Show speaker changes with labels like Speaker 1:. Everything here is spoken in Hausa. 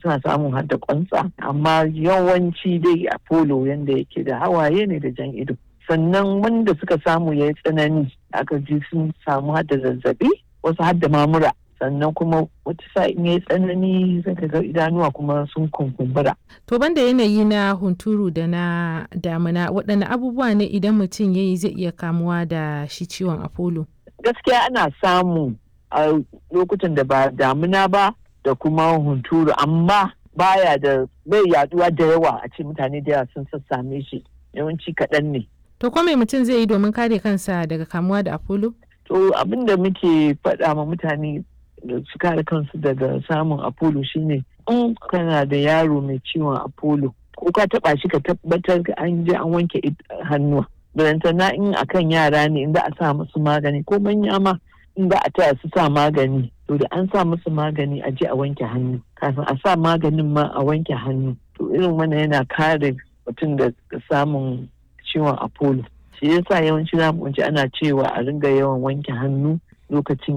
Speaker 1: suna samun har da kwansa amma yawanci dai apollo yanda yake da hawaye ne da jan ido sannan wanda suka samu ya yi tsanani aka ji sun samu har da zazzabi wasu har da mamura sannan kuma wata sa'in ya yi tsanani zaka ga idanuwa kuma sun kunkumbura.
Speaker 2: To banda yanayi na hunturu da na damina waɗanne abubuwa ne idan mutum ya yi zai iya kamuwa da shi ciwon apollo?
Speaker 1: Gaskiya ana samu a lokutan da ba damina ba da kuma hunturu amma baya da bai yaduwa da yawa a ce mutane da yawa sun sassame shi yawanci kaɗan ne.
Speaker 2: To ko me mutum zai yi domin kare kansa daga kamuwa da apollo?
Speaker 1: To abin da muke faɗa ma mutane da su kare kansu daga samun apollo shine in kana da yaro mai ciwon apollo ko ka taba shi ka tabbatar an je an wanke hannuwa na in akan yara ne in za a sa musu magani ko manya ma in za a taya su sa magani to da an sa musu magani a je a wanke hannu kafin a sa maganin ma a wanke hannu to irin wannan yana kare mutum da samun ciwon apollo shi yasa yawanci za mu ana cewa a ringa yawan wanke hannu lokacin